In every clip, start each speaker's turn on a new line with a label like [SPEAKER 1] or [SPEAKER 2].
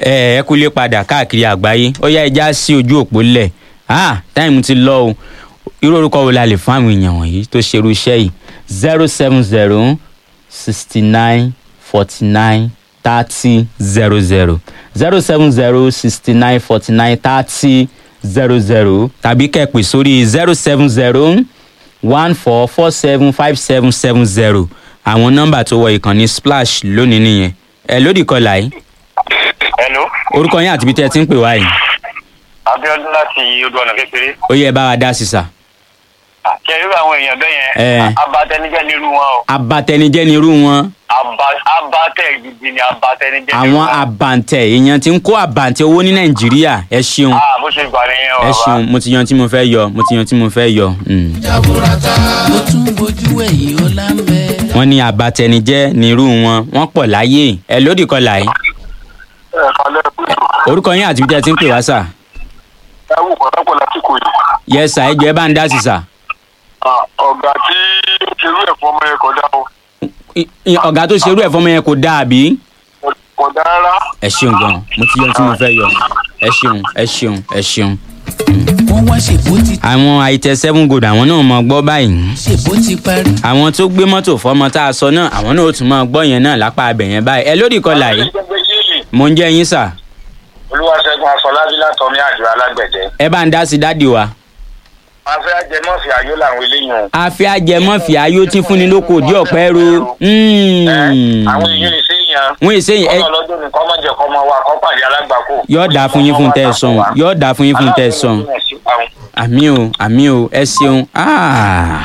[SPEAKER 1] ẹ ẹ kúlé padà káàkiri àgbáyé ó yá ẹja sí ojú òpó lẹ̀ ah táìmù ti lọ o irú orúkọ wo la lè fún àwọn èèyàn wọ̀nyí tó ṣerú iṣẹ́ yìí zero seven zero sixty nine forty nine thirty zero zero zero seven zero sixty nine forty nine thirty zero zero tàbí kẹ́pẹ́ sórí zero seven zero one four four seven five seven seven zero àwọn nọ́mbà tó wọ ìkànnì splash lónìí nìyẹn ẹ lódì kọlà yìí
[SPEAKER 2] hello
[SPEAKER 1] orúkọ yín àti ibi tẹ́ ẹ ti ń pè wá yìí
[SPEAKER 2] abiodun láti odò ọ̀nà kékeré
[SPEAKER 1] ó yẹ bá wa dá sí sà.
[SPEAKER 2] kẹ irú àwọn èèyàn bẹ́ẹ̀
[SPEAKER 1] Ẹ.
[SPEAKER 2] yẹn abatẹnijẹ́ ni irú wọn o
[SPEAKER 1] abatẹnijẹ́ ni irú wọn
[SPEAKER 2] Aba- abatẹ gidi ni abatẹnijẹ́ ni
[SPEAKER 1] àwọn
[SPEAKER 2] irú wọn.
[SPEAKER 1] àbàǹtẹ̀ èèyàn ti ń kó àbàǹtẹ̀ owó ní nàìjíríà ẹ ṣeun
[SPEAKER 2] ah bó ṣe gbà nìyẹn o
[SPEAKER 1] ẹ
[SPEAKER 2] bàbá.
[SPEAKER 1] ṣeun mo ti yan tí mo fẹ́ yọ mo ti yan tí mo fẹ́ yọ. mm.
[SPEAKER 3] jaburata ó tún bójú ẹ̀yìn ó lámbẹ́.
[SPEAKER 1] wọ́n ní àbàtẹnijẹ́ ni irú wọn wọ́n pọ̀ láyé ẹ lódì kọlà yìí
[SPEAKER 2] ẹ kalẹ kúrò
[SPEAKER 1] orúkọ yín àti ibi tẹ́ ẹ ti ń pè wá sà.
[SPEAKER 2] ẹ wò pàtàkùn lásìkò yìí
[SPEAKER 1] yẹ sà ẹ jọ ẹ bá ń dá sí sà.
[SPEAKER 2] Ah, ọ̀gá tí irú ẹ̀fọ́ ọmọ yẹn kọjá o
[SPEAKER 1] I- i- ọ̀gá tó ṣerú ẹ̀ fọmọ yẹn kò dáa bí.
[SPEAKER 2] kọjá rárá
[SPEAKER 1] ẹ ṣeun gan mo ti yan tí mo fẹ́ yọ ẹ ṣeun ẹ ṣeun ẹ ṣeun.
[SPEAKER 3] wọ́n wá ṣèbó ti
[SPEAKER 1] àwọn àìtẹ seven gold àwọn náà mọ gbọ́ báyìí.
[SPEAKER 3] ṣèbó ti parí.
[SPEAKER 1] àwọn tó gbé mọ́tò fọmọ tá a sọ náà àwọn náà ó tún máa gbọ́ yẹn náà lápá abẹ yẹn báyìí ẹ lórí kọlà yìí mò ń jẹ́ yín sà
[SPEAKER 2] olúwaṣẹ́gun afọlábí látọ̀mí àjọ alágbẹ̀dẹ
[SPEAKER 1] ẹ bá ń dá sí dádì wa.
[SPEAKER 2] afẹ́ ajẹmọ́fì ayó làwọn eléyìí o.
[SPEAKER 1] àfi ajẹmọ́fì ayó tí fúnni lóko òdì ọ̀pẹ́ ro.
[SPEAKER 2] Ẹ, àwọn èèyàn lè ṣe èèyàn
[SPEAKER 1] wọ́n èsè yìí ẹ
[SPEAKER 2] kọ́nà lọ́dún ní kọ́mọ jẹ kọ́mọ wa kọ́ pàdé alágbàkó.
[SPEAKER 1] yóò dáa fún yín fún tẹ́ ẹ sọ̀hún yóò dáa fún yín fún tẹ́ ẹ sọ̀hún. àmì o àmì o ẹ ṣeun. Ah.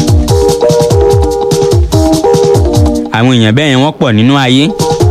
[SPEAKER 1] àwọn èèyàn bẹ́ẹ̀ yẹn wọ́n pọ̀ nínú ayé.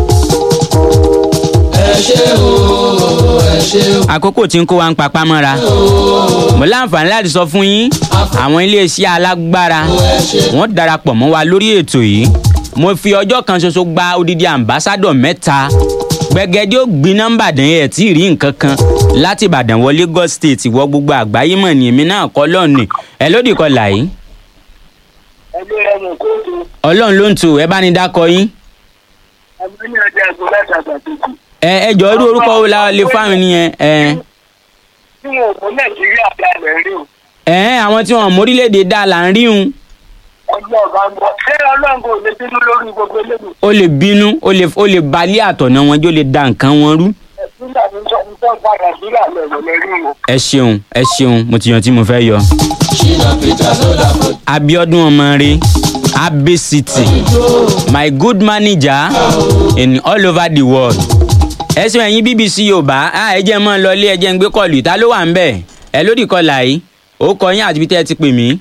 [SPEAKER 3] ẹ ṣe o ẹ ṣe o.
[SPEAKER 1] àkókò tí ń kó wa ń papá mọ́ra mo láǹfààní láti sọ fún yín àwọn iléeṣẹ́ alágbára wọ́n darapọ̀ mọ́ wa lórí ètò yìí mo fi ọjọ́ kan ṣoṣo gba odidi àmbásádọ̀ mẹ́ta gbẹgẹdẹ ó gbin nọ́mbà dán ẹ̀ tí ì rí nǹkan kan láti ìbàdàn wọ lagos state wọ gbogbo àgbáyé mọ̀ ní èmi náà kọ́ lọ́ọ̀nì ẹ lódì kọlà yìí
[SPEAKER 2] ẹgbẹ́ ẹnu kóòtù
[SPEAKER 1] ọlọ́run ló ń tu ẹ bá ní dákọ yín
[SPEAKER 2] ẹgbẹ́ ní ọjà ẹgbẹ́ láti àgbàtúkù.
[SPEAKER 1] ẹ ẹ jọ irú orúkọ wo la lè fáwọn nìyẹn ẹ
[SPEAKER 2] tí wọn ò mú nàìjíríà bí alẹ́ rí o
[SPEAKER 1] ẹ àwọn tí wọn mórílẹ̀‐èdè dá là ń rí un
[SPEAKER 2] ọjọ́ ọ̀gá ń bọ̀ ṣé ọlọ́run kò lè bínú lórí gbogbo eléyìí.
[SPEAKER 1] ó lè bínú ó lè ó lè balẹ̀ àtọ̀nà wọn jó lè da nǹkan wọn rú.
[SPEAKER 2] nígbà tí ń sọ ń padà sílẹ̀ lẹ́wọ̀ lẹ́rí o.
[SPEAKER 1] ẹ ṣeun ẹ ṣeun mo ti yan tí mo fẹ́ yọ.
[SPEAKER 3] ṣìnà peter sọdà kò
[SPEAKER 1] abiodun ọmọre abe city my good manager in all over the world. ẹ ṣeun ẹ̀yin bbc yorùbá ah, ẹ jẹ́ mọ́ ọ lọlé ẹ jẹ́ ń gbé kọlù ìta ló wà ń bẹ̀ ẹ lódì kọlà yìí ó kọ yín àti bí tẹ́ ẹ ti pè mí.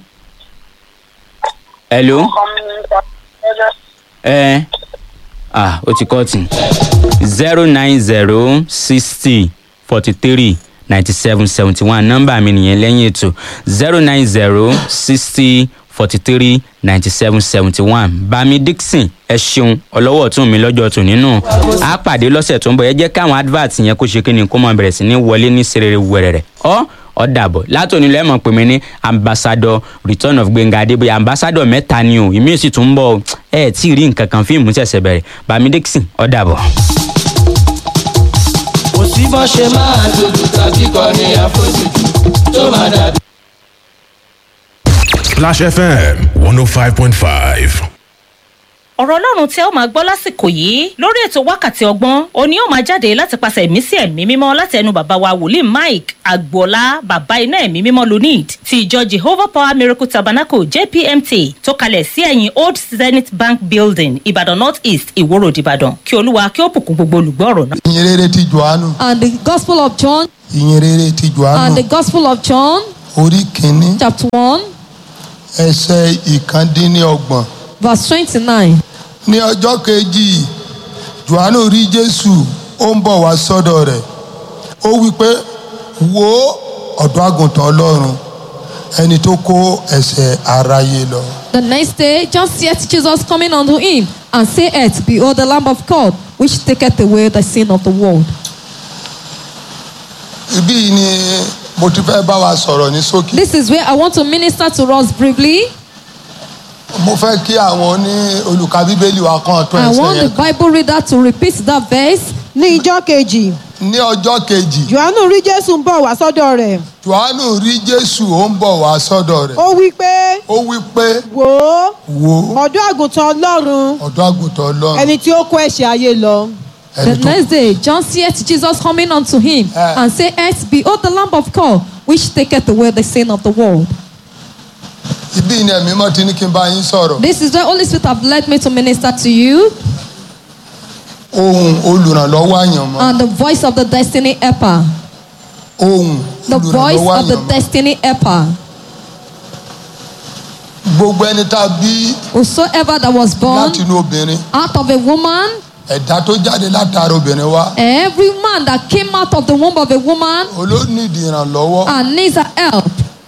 [SPEAKER 1] hello ẹ ah ó ti kọ́ tì zero nine zero sixty forty three ninety seven seventy one nọ́mbà mi nìyẹn lẹ́yìn ètò zero nine zero sixty forty three ninety seven seventy one bami dixon ẹ ṣeun ọlọ́wọ́ tún mi lọ́jọ́ tún nínú a pàdé lọ́sẹ̀ tó ń bọ̀ ẹ jẹ́ káwọn advert yẹn kó ṣe kí ni kó mọ̀ bẹ̀rẹ̀ sí ní wọlé ní serere wẹ̀rẹ̀rẹ̀ ọ́ ọ dàbọ̀ látòní lẹ́mọ̀ pé mi ní ambassador return of gbẹ̀ngà adébóyè ambassador mẹ́ta ni o ìmí sì tún ń bọ̀ ẹ ẹ̀ tí ì rí nǹkan kan fíìmù ṣẹ̀ṣẹ̀ bẹ̀rẹ̀ bami dixon ọ dàbọ̀.
[SPEAKER 3] kò sí bọ́ ṣe máa dúdú tàbí kọrin àfojúdù tó máa dàbí.
[SPEAKER 4] Splash FM 105.5.
[SPEAKER 5] ọ̀rọ̀ ọlọ́run tí ẹ ó máa gbọ́ lásìkò yìí lórí ètò wákàtí ọgbọ́n òní ó máa jáde láti pàṣẹ ẹ̀mí sí ẹ̀mí mímọ́ láti ẹnu bàbá wa wòlíì mike agboola bàbá iná ẹ̀mí mímọ́ lunid ti ìjọ jehovah power miracle tabernacle jpmt tó kalẹ̀ sí ẹ̀yìn old zenith bank building ìbàdàn north east ìwòrò ìbàdàn kí olúwa kí ó bùkún gbogbo olùgbọ́ ọ̀rọ̀ náà.
[SPEAKER 6] ìyìn rere ti johannu
[SPEAKER 7] and the Gospel of John
[SPEAKER 6] ìyìn rere ti
[SPEAKER 7] and
[SPEAKER 6] johannu
[SPEAKER 7] the Gospel of John,
[SPEAKER 6] orí kínní
[SPEAKER 7] chapter 1,
[SPEAKER 6] ẹsẹ̀ ìkàndínlọ́gbọ̀n
[SPEAKER 7] verse 29.
[SPEAKER 6] ní ọjọ́ kejì johannu rí jésù ó ń bọ̀ wá sọ́dọ̀ rẹ̀ ó wí pé wo ọ̀dọ́ àgùntàn ọlọ́run ẹni tó kó ẹ̀ṣẹ̀ aráyé lọ.
[SPEAKER 7] The next day, John seeth Jesus coming unto him, and saith, Behold, the Lamb of God, which taketh away the sin of the world.
[SPEAKER 6] ibí yìí ni mo ti fẹ́ bá wa sọ̀rọ̀ ní ṣókí.
[SPEAKER 7] This is where I want to minister to us briefly.
[SPEAKER 6] mo fẹ́ kí àwọn ní olùka bíbélì wa kan tó
[SPEAKER 7] I
[SPEAKER 6] ẹsẹ̀
[SPEAKER 7] want the
[SPEAKER 6] yẹn.
[SPEAKER 7] Bible reader to repeat that verse
[SPEAKER 8] ní ijọ́ kejì
[SPEAKER 6] ní ọjọ́ kejì
[SPEAKER 8] johannu rí jésù ń bọ̀ wá sọ́dọ̀ rẹ̀
[SPEAKER 6] johannu rí jésù ó ń bọ̀ wá sọ́dọ̀ rẹ̀
[SPEAKER 8] ó wí pé
[SPEAKER 6] ó wí pé
[SPEAKER 8] wò ó
[SPEAKER 6] wò ó
[SPEAKER 8] ọ̀dọ́ àgùntàn ọlọ́run
[SPEAKER 6] ọ̀dọ́ àgùntàn ọlọ́run
[SPEAKER 8] ẹni tí ó kó ẹ̀ṣẹ̀ ayé lọ.
[SPEAKER 7] The
[SPEAKER 6] ẹni tó
[SPEAKER 7] next day, John seeth Jesus coming unto him
[SPEAKER 6] Eh.
[SPEAKER 7] and saith, Behold the Lamb of God, which taketh away the sin of the world.
[SPEAKER 6] ibi ni ẹ̀mí mọ́ ti ní kí n bá yín sọ̀rọ̀
[SPEAKER 7] This is the Holy Spirit have led me to minister to you,
[SPEAKER 6] ohun olùrànlọ́wọ́ àyànmọ́
[SPEAKER 7] and the voice of the destiny helper.
[SPEAKER 6] ohun
[SPEAKER 7] The voice
[SPEAKER 6] olùrànlọ́wọ́
[SPEAKER 7] of the
[SPEAKER 6] àyànmọ́
[SPEAKER 7] destiny helper.
[SPEAKER 6] gbogbo ẹni tá a bí
[SPEAKER 7] Whosoever that was born
[SPEAKER 6] láti inú obìnrin
[SPEAKER 7] out of a woman,
[SPEAKER 6] ẹ̀dá tó jáde látara obìnrin wá
[SPEAKER 7] every man that came out of the womb of a woman
[SPEAKER 6] olóníìdì ìrànlọ́wọ́
[SPEAKER 7] and needs a help.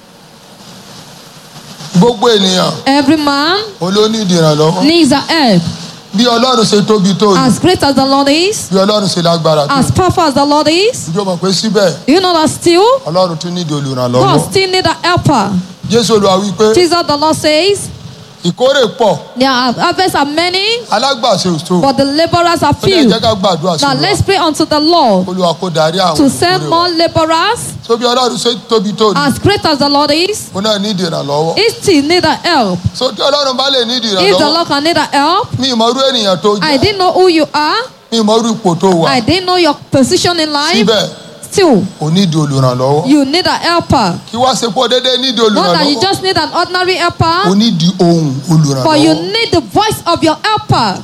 [SPEAKER 6] gbogbo ènìyàn
[SPEAKER 7] Every man
[SPEAKER 6] olóníìdì ìrànlọ́wọ́
[SPEAKER 7] needs a help.
[SPEAKER 6] bí ọlọ́run ṣe tóbi tó yìí
[SPEAKER 7] As great as the Lord is,
[SPEAKER 6] bí ọlọ́run ṣe lágbára tó
[SPEAKER 7] as powerful as the Lord is,
[SPEAKER 6] ìjọ mọ̀ pé síbẹ̀
[SPEAKER 7] do you know that still
[SPEAKER 6] ọlọ́run tún nídìí olùrànlọ́wọ́
[SPEAKER 7] God still need a helper.
[SPEAKER 6] jésù olúwa wí pé
[SPEAKER 7] Jesus the Lord says,
[SPEAKER 6] ìkórè pọ̀
[SPEAKER 7] There are harvests are many,
[SPEAKER 6] alágbàṣe òṣò
[SPEAKER 7] but the laborers are
[SPEAKER 6] ó ní ẹ
[SPEAKER 7] few.
[SPEAKER 6] jẹ́ ká gbàdúrà sí
[SPEAKER 7] Now
[SPEAKER 6] wa
[SPEAKER 7] let's pray unto the Lord
[SPEAKER 6] olúwa kó darí àwọn
[SPEAKER 7] to send
[SPEAKER 6] olùkórè
[SPEAKER 7] more
[SPEAKER 6] wa
[SPEAKER 7] laborers.
[SPEAKER 6] so bí ọlọ́run ṣe tóbi tó yìí
[SPEAKER 7] As great as the Lord is,
[SPEAKER 6] ó náà nídìí ìrànlọ́wọ́
[SPEAKER 7] he still need a help.
[SPEAKER 6] so tí ọlọ́run bá lè nídìí
[SPEAKER 7] If the
[SPEAKER 6] ìrànlọ́wọ́
[SPEAKER 7] Lord can need a help,
[SPEAKER 6] mi ìmọ̀rú ènìyàn tó
[SPEAKER 7] I
[SPEAKER 6] jẹ́
[SPEAKER 7] didn't know who you are.
[SPEAKER 6] mi ìmọ̀rú ipò tó wà
[SPEAKER 7] I didn't know your position in life.
[SPEAKER 6] síbẹ̀
[SPEAKER 7] Still,
[SPEAKER 6] ò nídìí olùrànlọ́wọ́
[SPEAKER 7] you need a helper.
[SPEAKER 6] kí wá ṣe pọ̀ déédéé nídìí
[SPEAKER 7] Not that you
[SPEAKER 6] olùrànlọ́wọ́
[SPEAKER 7] just need an ordinary
[SPEAKER 6] ò
[SPEAKER 7] helper,
[SPEAKER 6] nídìí ohun
[SPEAKER 7] but you
[SPEAKER 6] olùrànlọ́wọ́
[SPEAKER 7] need the voice of your helper.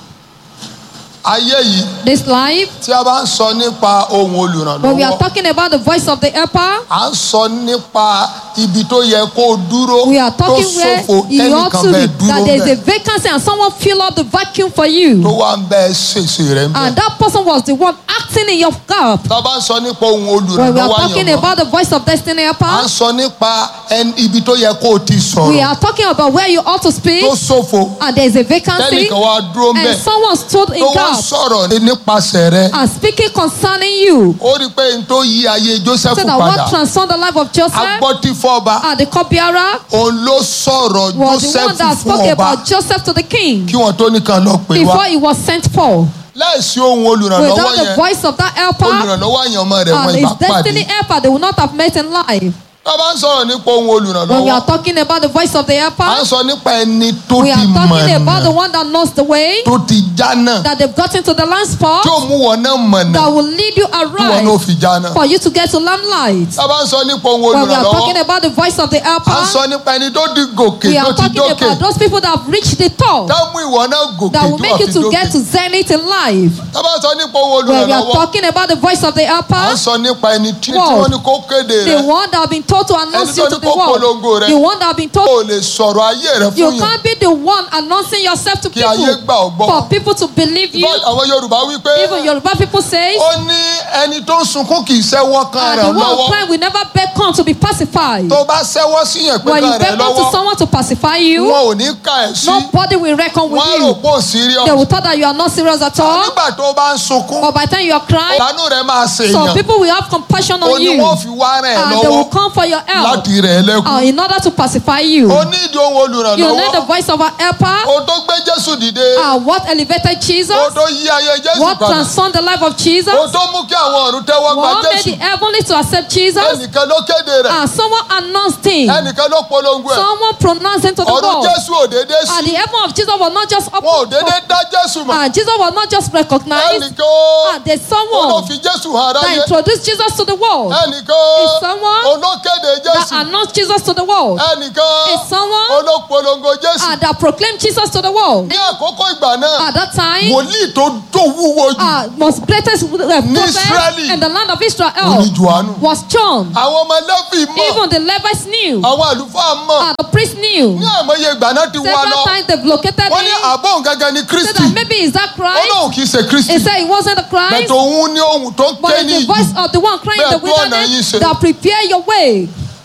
[SPEAKER 6] ayé yìí
[SPEAKER 7] This life,
[SPEAKER 6] tí a bá ń sọ nípa ohun
[SPEAKER 7] when we are
[SPEAKER 6] olùrànlọ́wọ́
[SPEAKER 7] talking about the voice of the helper,
[SPEAKER 6] à ń sọ nípa ibi tó yẹ kó o dúró
[SPEAKER 7] we are
[SPEAKER 6] tó
[SPEAKER 7] talking where
[SPEAKER 6] ṣòfò
[SPEAKER 7] you ought
[SPEAKER 6] tẹ́nìkan
[SPEAKER 7] to
[SPEAKER 6] bẹ́ẹ̀
[SPEAKER 7] be,
[SPEAKER 6] dúró
[SPEAKER 7] that there is a
[SPEAKER 6] bẹ́ẹ̀
[SPEAKER 7] vacancy and someone fill up the vacuum for
[SPEAKER 6] tó
[SPEAKER 7] you.
[SPEAKER 6] wá ń bẹ́ẹ̀ ṣèṣe rẹ̀ ń
[SPEAKER 7] And
[SPEAKER 6] bẹ́ẹ̀.
[SPEAKER 7] that person was the one acting in your gap.
[SPEAKER 6] tá a bá ń sọ nípa ohun
[SPEAKER 7] When we are
[SPEAKER 6] olùrànlọ́wọ́
[SPEAKER 7] talking
[SPEAKER 6] àyànmọ́
[SPEAKER 7] about the voice of destiny
[SPEAKER 6] à ń
[SPEAKER 7] helper,
[SPEAKER 6] sọ nípa ẹni- ibi tó yẹ kó o ti
[SPEAKER 7] we
[SPEAKER 6] sọ̀rọ̀
[SPEAKER 7] are talking about where you ought to speak,
[SPEAKER 6] tó ṣòfò
[SPEAKER 7] and there is a vacancy,
[SPEAKER 6] tẹ́nìkan wá dúró ń
[SPEAKER 7] and
[SPEAKER 6] bẹ̀
[SPEAKER 7] someone stood in
[SPEAKER 6] tó wá
[SPEAKER 7] gap
[SPEAKER 6] sọ̀rọ̀ nípasẹ̀ rẹ̀
[SPEAKER 7] and speaking concerning you.
[SPEAKER 6] ó rí i pé n tó yí ayé Joseph
[SPEAKER 7] So that
[SPEAKER 6] padà
[SPEAKER 7] what transformed the life of Joseph
[SPEAKER 6] agbọ́tífọ́ba
[SPEAKER 7] and the cupbearer
[SPEAKER 6] òun ló sọ̀rọ̀
[SPEAKER 7] was the one
[SPEAKER 6] Joseph
[SPEAKER 7] that
[SPEAKER 6] fún
[SPEAKER 7] spoke
[SPEAKER 6] ọba
[SPEAKER 7] about Joseph to the king
[SPEAKER 6] kí wọ́n tó nìkan lọ pè
[SPEAKER 7] before
[SPEAKER 6] wá
[SPEAKER 7] he was sent for.
[SPEAKER 6] láìsí ohun olùrànlọ́wọ́
[SPEAKER 7] Without the
[SPEAKER 6] yẹn
[SPEAKER 7] voice of that helper
[SPEAKER 6] olùrànlọ́wọ́ àyànmọ́ rẹ̀ wọ́n
[SPEAKER 7] and
[SPEAKER 6] ìbá
[SPEAKER 7] his destiny
[SPEAKER 6] pàdé
[SPEAKER 7] helper, they will not have met in life.
[SPEAKER 6] tá a bá ń sọ̀rọ̀ nípa ohun
[SPEAKER 7] When we
[SPEAKER 6] olùrànlọ́wọ́
[SPEAKER 7] are talking about the voice of the
[SPEAKER 6] à ń
[SPEAKER 7] helper,
[SPEAKER 6] sọ nípa ẹni tó
[SPEAKER 7] we
[SPEAKER 6] ti
[SPEAKER 7] are talking about the
[SPEAKER 6] mọ̀nà
[SPEAKER 7] one that knows the way,
[SPEAKER 6] tó ti jánà
[SPEAKER 7] that they've gotten to the land spot,
[SPEAKER 6] tí ó mú wọn náà mọ̀nà
[SPEAKER 7] that will lead you
[SPEAKER 6] tí wọn náà
[SPEAKER 7] aright
[SPEAKER 6] fi jánà.
[SPEAKER 7] for you to get to limelight.
[SPEAKER 6] tá a bá ń sọ nípa ohun
[SPEAKER 7] When we are talking
[SPEAKER 6] olùrànlọ́wọ́
[SPEAKER 7] about the voice of the
[SPEAKER 6] à ń
[SPEAKER 7] helper,
[SPEAKER 6] sọ nípa ẹni tó di gòkè
[SPEAKER 7] we
[SPEAKER 6] tó
[SPEAKER 7] are
[SPEAKER 6] ti
[SPEAKER 7] talking
[SPEAKER 6] dókè
[SPEAKER 7] about those people that have reached the top.
[SPEAKER 6] tá a mú ìwọ náà gòkè
[SPEAKER 7] that will
[SPEAKER 6] tó
[SPEAKER 7] make
[SPEAKER 6] wà
[SPEAKER 7] you
[SPEAKER 6] fi
[SPEAKER 7] to get
[SPEAKER 6] dókè.
[SPEAKER 7] to zenith in life.
[SPEAKER 6] tá a bá ń sọ nípa ohun
[SPEAKER 7] When we are
[SPEAKER 6] olùrànlọ́wọ́
[SPEAKER 7] talking about the voice of the
[SPEAKER 6] à ń
[SPEAKER 7] helper,
[SPEAKER 6] sọ nípa ẹni tí tí
[SPEAKER 7] Word.
[SPEAKER 6] wọ́n ní kó kéde
[SPEAKER 7] the
[SPEAKER 6] rẹ̀
[SPEAKER 7] one that have been told to announce
[SPEAKER 6] Ẹni
[SPEAKER 7] you
[SPEAKER 6] tó
[SPEAKER 7] to
[SPEAKER 6] ní
[SPEAKER 7] the
[SPEAKER 6] kó polongo
[SPEAKER 7] world,
[SPEAKER 6] rẹ̀.
[SPEAKER 7] the one that have been told
[SPEAKER 6] o lè sọ̀rọ̀ ayé rẹ̀
[SPEAKER 7] you
[SPEAKER 6] fún yàn
[SPEAKER 7] can't be the one announcing yourself to
[SPEAKER 6] Kí ayé
[SPEAKER 7] people
[SPEAKER 6] gbà ọ́ gbọ́.
[SPEAKER 7] for people to believe you.
[SPEAKER 6] Bá- àwọn Yorùbá wí pé
[SPEAKER 7] Even Yoruba people say,
[SPEAKER 6] ó ní ẹni tó ń sunkún kì í sẹ́wọ́ kan
[SPEAKER 7] and the
[SPEAKER 6] rẹ̀
[SPEAKER 7] one
[SPEAKER 6] lọ́wọ́
[SPEAKER 7] crying will never beckon to be pacified.
[SPEAKER 6] tó bá sẹ́wọ́ síyàn pé
[SPEAKER 7] When you
[SPEAKER 6] kan rẹ̀
[SPEAKER 7] beckon to
[SPEAKER 6] lọ́wọ́
[SPEAKER 7] someone to pacify you,
[SPEAKER 6] wọn ò ní ka ẹ̀ sí
[SPEAKER 7] nobody will reckon with
[SPEAKER 6] wọ́n á rò
[SPEAKER 7] you.
[SPEAKER 6] pé ò serious
[SPEAKER 7] They will thought that you are not serious at all.
[SPEAKER 6] nígbà tó bá ń sunkún
[SPEAKER 7] Or by the time you are crying,
[SPEAKER 6] ìlànà rẹ̀ máa ṣe
[SPEAKER 7] some
[SPEAKER 6] èèyàn
[SPEAKER 7] people will have compassion
[SPEAKER 6] ó
[SPEAKER 7] on
[SPEAKER 6] ní
[SPEAKER 7] you.
[SPEAKER 6] wọ́n fi wá rẹ̀
[SPEAKER 7] And they will
[SPEAKER 6] lọ́wọ́
[SPEAKER 7] come for your help.
[SPEAKER 6] láti rẹ̀ lẹ́kùn
[SPEAKER 7] uh, in order to pacify you.
[SPEAKER 6] ó ní ìdí ohun
[SPEAKER 7] You need the
[SPEAKER 6] olùrànlọ́wọ́
[SPEAKER 7] voice of our helper.
[SPEAKER 6] ó tó gbé Jésù dìde
[SPEAKER 7] Uh, what elevated Jesus?
[SPEAKER 6] ó tó yí ayé Jésù
[SPEAKER 7] What
[SPEAKER 6] padà
[SPEAKER 7] transformed the life of Jesus?
[SPEAKER 6] ó tó mú kí àwọn ọ̀run tẹ́wọ́ gba
[SPEAKER 7] What made
[SPEAKER 6] Jésù
[SPEAKER 7] the heavenly to accept Jesus?
[SPEAKER 6] ẹnìkan ló kéde rẹ̀
[SPEAKER 7] And someone announced him.
[SPEAKER 6] ẹnìkan ló polongo ẹ̀
[SPEAKER 7] Someone pronounced him to the
[SPEAKER 6] ọ̀run
[SPEAKER 7] world.
[SPEAKER 6] Jésù ò dédé
[SPEAKER 7] And the
[SPEAKER 6] sí
[SPEAKER 7] heaven of Jesus was not just
[SPEAKER 6] wọn ò
[SPEAKER 7] open.
[SPEAKER 6] dédé dá Jésù mọ̀
[SPEAKER 7] And Jesus was not just recognized.
[SPEAKER 6] ẹnìkan ó
[SPEAKER 7] And there's
[SPEAKER 6] ó ló
[SPEAKER 7] someone
[SPEAKER 6] fi Jésù hàn
[SPEAKER 7] that
[SPEAKER 6] aráyé
[SPEAKER 7] introduced Jesus to the world.
[SPEAKER 6] ẹnìkan
[SPEAKER 7] Is someone
[SPEAKER 6] ó ló kéde
[SPEAKER 7] That
[SPEAKER 6] Jésù
[SPEAKER 7] announced Jesus to the world.
[SPEAKER 6] ẹnìkan
[SPEAKER 7] Is someone
[SPEAKER 6] ó ló polongo Jésù
[SPEAKER 7] uh, that proclaimed Jesus to the world.
[SPEAKER 6] ní àkókò ìgbà náà
[SPEAKER 7] At that time,
[SPEAKER 6] wòlíì tó tó wúwo jù
[SPEAKER 7] uh, most greatest uh, prophet
[SPEAKER 6] Israeli.
[SPEAKER 7] in the land of
[SPEAKER 6] ó ní
[SPEAKER 7] Israel
[SPEAKER 6] Jòhánù
[SPEAKER 7] was John.
[SPEAKER 6] àwọn ọmọ Léfì mọ̀
[SPEAKER 7] Even the Levites knew.
[SPEAKER 6] àwọn àlùfáà mọ̀
[SPEAKER 7] And the priest knew.
[SPEAKER 6] ní àmọye ìgbà náà ti wá
[SPEAKER 7] Several
[SPEAKER 6] lọ
[SPEAKER 7] times they've located
[SPEAKER 6] wọ́n ní
[SPEAKER 7] him.
[SPEAKER 6] àbọ̀ gángan ni
[SPEAKER 7] Said
[SPEAKER 6] Kristi
[SPEAKER 7] that maybe is that
[SPEAKER 6] ó
[SPEAKER 7] Christ?
[SPEAKER 6] lóun kì í ṣe Kristi
[SPEAKER 7] He said it wasn't the Christ.
[SPEAKER 6] bẹ̀tẹ̀ òun ní ohun tó ń
[SPEAKER 7] But
[SPEAKER 6] ké
[SPEAKER 7] it's
[SPEAKER 6] ní
[SPEAKER 7] the voice
[SPEAKER 6] ìjù
[SPEAKER 7] of the one crying in the
[SPEAKER 6] Bẹ́ẹ̀ tó ọ̀nà yín
[SPEAKER 7] wilderness
[SPEAKER 6] ṣe.
[SPEAKER 7] that prepare your way.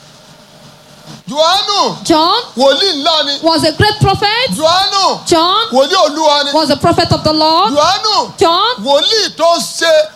[SPEAKER 6] Jòhánù
[SPEAKER 7] John
[SPEAKER 6] wòlíì ńlá ni
[SPEAKER 7] was a great prophet.
[SPEAKER 6] Jòhánù
[SPEAKER 7] John
[SPEAKER 6] wòlíì olúwa ni
[SPEAKER 7] was a prophet of the Lord.
[SPEAKER 6] Jòhánù
[SPEAKER 7] John
[SPEAKER 6] wòlíì tó ń ṣe